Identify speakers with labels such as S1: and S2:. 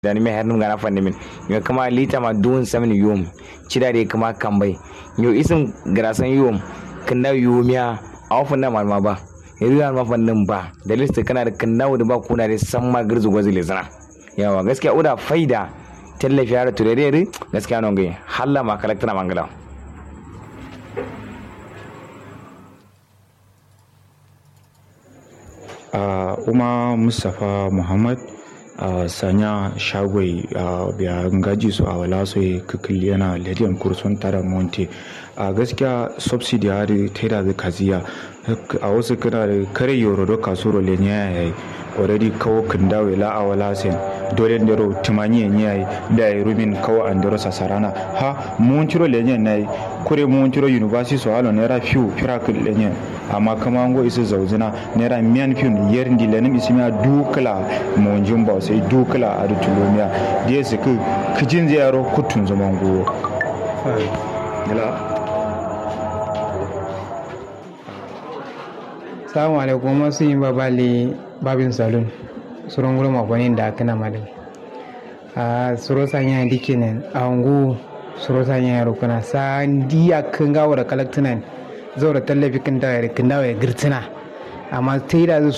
S1: da ni me hernum gana fanni min yo kama lita ma duun samni yum cida de kama kambai yo isim grasan yum kinda yumiya aw fanna mal ma ba riya ma fannin ba da lista kana da kinda da ba kuna da san ma girzu gwazi le zana yawa gaskiya uda faida tallafi har turere gaskiya non gai halla ma kalaktana mangala
S2: uh, uma mustapha muhammad uh, sanya shagwai uh, biya ngaji su a wala su kikil yana lediyan kursun tara monte a uh, gaskiya subsidy hari taida da kaziya a wasu kana da kare yoro do kasuro le nya yayi already kawo kindawe la a wala sen dole ndero timani nya yayi da yi rumin kawo andero sasarana ha mun ciro le nya nayi kure mun ciro university so halo naira fiu firakul le nya amma kama ngo isu zauzina naira miyan fiu yer ndi lenim isimiya dukla mun jumba sai dukla a dutulomiya da su ku kijin ziyaro kutun zaman go
S3: salamu alaikum masu yin babali babin salon suron gurin makonni da aka na malin a suro sanya dikinin a hangu suro sanya rukuna sa diya kan gawo da kalaktunan zo da tallafi kan dawa ya girtina amma ta yi da